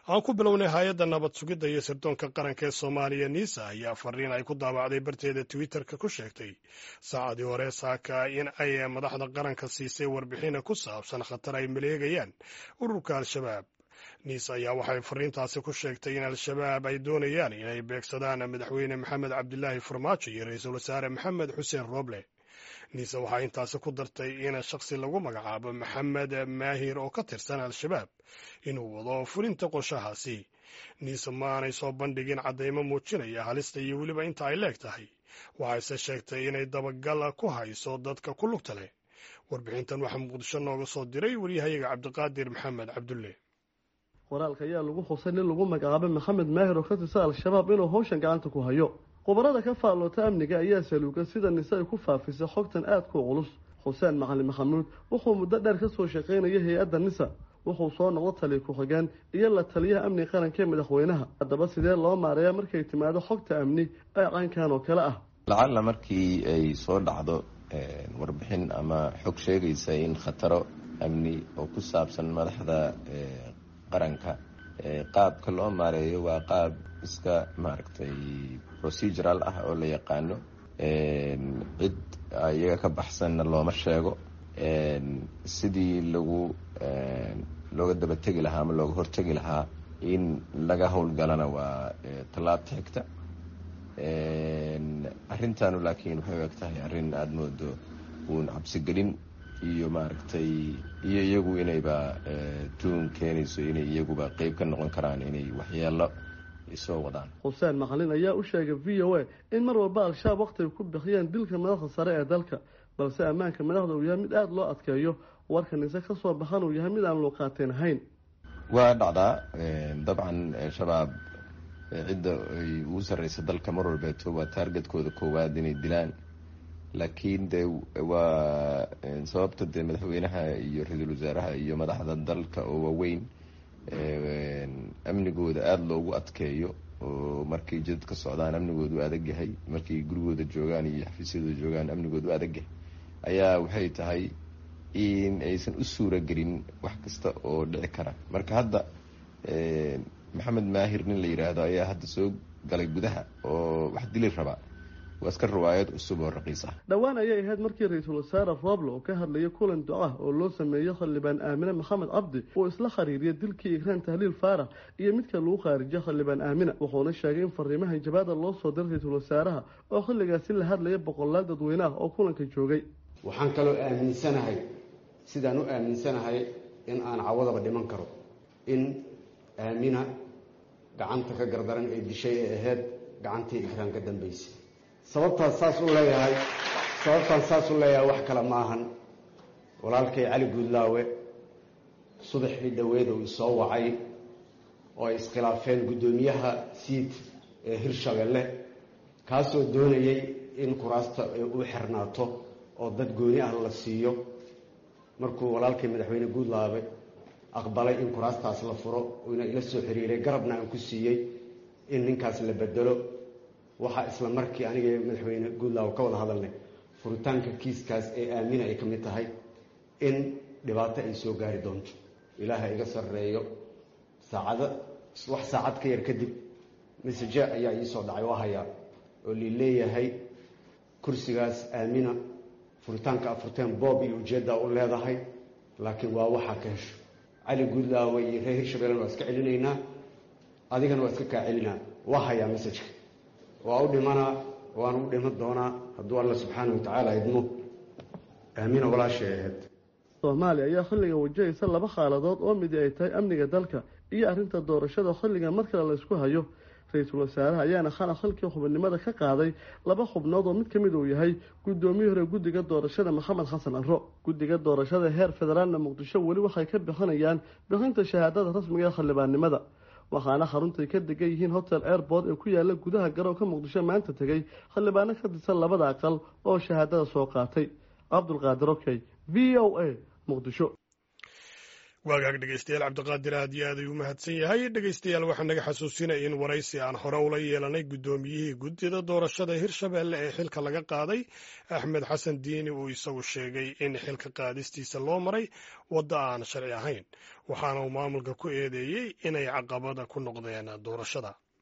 aan ku bilownay hay-adda nabad sugidda iyo sirdoonka qaranka ee soomaaliya niisa ayaa fariin ay ku daabacday barteeda twitterka ku sheegtay saacadii hore saaka in ay madaxda qaranka siisay warbixina ku saabsan khatar ay maleegayaan ururka al-shabaab niis ayaa waxay fariintaasi ku sheegtay in al-shabaab ay doonayaan inay beegsadaan madaxweyne maxamed cabdilaahi farmaajo iyo ra-iisul wasaare maxamed xuseen rooble niise waxaa intaasi ku dartay in shakhsi lagu magacaabo maxamed maahir oo ka tirsan al-shabaab inuu wado fulinta qorshahaasi niise ma aanay soo bandhigin caddaymo muujinaya halista iyo weliba inta ay leeg tahay waxayse sheegtay inay dabagal ku hayso dadka ku lugta leh warbixintan waxaa muqdisho nooga soo diray waryahayaga cabdiqaadir maxamed cabdulle qoraalka ayaa lagu xusay nin lagu magacaabay maxamed maahir oo ka tirsan al-shabaab inuu howshan gacanta ku hayo khubarada ka faalloota amniga ayaa saluuga sida nise ay ku faafisay xogtan aadka u culus xuseen macalin maxamuud wuxuu muddo dheer ka soo shaqaynaya hay-adda nisa wuxuu soo noqdo taliya ku-xigeen iyo la taliyaha amniga qaranka ee madaxweynaha haddaba sidee loo maareeya markay timaado xogta amni ee caynkan oo kale ah lacalla markii ay soo dhacdo warbixin ama xog sheegaysa in khataro amni oo ku saabsan madaxda qaranka qaabka loo maareeyo waa qaab iska maaragtay procedural ah oo la yaqaano cid iyaga ka baxsanna looma sheego sidii lagu looga dabategi lahaa ama looga hortegi lahaa in laga howlgalana waa tallaabta xigta arrintanu laakiin waxay u eg tahay arrin aada moodo uun cabsigelin iyo maaragtay iyo iyagu inayba tuun keenayso inay iyaguba qeyb ka noqon karaan inay waxyeelo soo wadaan xuseen macalin ayaa u sheegay v o a in mar walba al-shabaab waqti ay ku bixiyeen dilka madaxda sare ee dalka balse ammaanka madaxda uu yahay mid aada loo adkeeyo warka nise ka soo baxan uu yahay mid aan luuqaateen ahayn waa dhacdaa dabcan shabaab cidda ay ugu sarreysa dalka mar walbeeto waa taargetkooda koowaad inay dilaan laakiin de waa sababta dee madaxweynaha iyo ra-iisul wasaaraha iyo madaxda dalka oo waaweyn amnigooda aada loogu adkeeyo oo markay jidadka socdaan amnigoodu adag yahay markay gurigooda joogaan iyo xafiisyadooda joogaan amnigoodu adag yahay ayaa waxay tahay in aysan u suura gelin wax kasta oo dhici kara marka hadda maxamed maahir nin la yidhaahdo ayaa hadda soo galay gudaha oo wax dili rabaa waa iska riwaayad cusub oo raqiis ah dhowaan ayay ahayd markii ra-iisul wasaare rooble oo ka hadlayay kulan ducah oo loo sameeyey xildhibaan aamine maxamed cabdi uu isla khariiriyay dilkii ikraan tahliil faarax iyo midka lagu khaarijiyay xildhibaan aamina wuxuuna sheegay in fariimaha jabaada loo soo diray ra-iisul wasaaraha oo xilligaasi la hadlaya boqolaal dadweyne ah oo kulanka joogay waxaan kaloo aaminsanahay sidaan u aaminsanahay in aan cawadaba dhiman karo in aamina gacanta ka gardaran ee dishay ee ahayd gacantii ikraan ka dambaysay sababtaan saas u leeyahay sababtaan saas u leeyahay wax kale ma ahan walaalkay cali guudlaawe subaxii dhoweed uu isoo wacay oo ay iskhilaafeen guddoomiyaha siid ee hirshabelle kaasoo doonayay in kuraasta u xirnaato oo dad gooni ah la siiyo markuu walaalkay madaxweyne guudlaawe aqbalay in kuraastaas la furo uuna ila soo xiriiray garabna aan ku siiyey in ninkaas la bedelo waxaa isla markii aniga madaxweyne guudlaawo ka wada hadalnay furitaanka kiiskaas ee aamina ay ka mid tahay in dhibaato ay soo gaari doonto ilaaha iga sarreeyo saacado wax saacad ka yar kadib masaje ayaa iisoo dhacay waa hayaa oo lii leeyahay kursigaas aamina furitaanka afurteen boob iyo ujeeddaa u leedahay laakiin waa waxaa ka hesho cali guudlaawo iyo reer hirshabellen waa iska celinaynaa adigana waa iska kaa celinaa waa hayaa masajka waa u dhimanaa waana u dhiman doonaa hadduu alla subxaana wa tacaala idmo aamina walaashay ahayd soomaaliya ayaa xilliga wajahaysa laba xaaladood oo midi ay tahay amniga dalka iyo arrinta doorashada xilliga mar kale laysku hayo ra-iisul wasaaraha ayaana xana xilkii xubinimada ka qaaday laba xubnood oo mid ka mid uu yahay guddoomiyii hore guddiga doorashada maxamed xasan arro guddiga doorashada heer federaalna muqdisho weli waxay ka bixinayaan bixinta shahaadada rasmiga ee xildhibaannimada waxaana xaruntay ka degan yihiin hotel airport ee ku yaala gudaha garoonka muqdisho maanta tegay xildhibaano ka tirsan labada aqal oo shahaadada soo qaatay cabdulqaadir okey v o a muqdisho waagaag dhegeystayaal cabdiqaadir aad iyo aad ayuu mahadsan yahay dhegeystayaal waxaa naga xasuusinaya in waraysi aan hore ula yeelanay guddoomiyihii guddida doorashada hirshabelle ee xilka laga qaaday axmed xasan diini uu isagu sheegay in xilka qaadistiisa loo maray waddo aan sharci ahayn waxaana uu maamulka ku eedeeyey inay caqabada ku noqdeen doorashada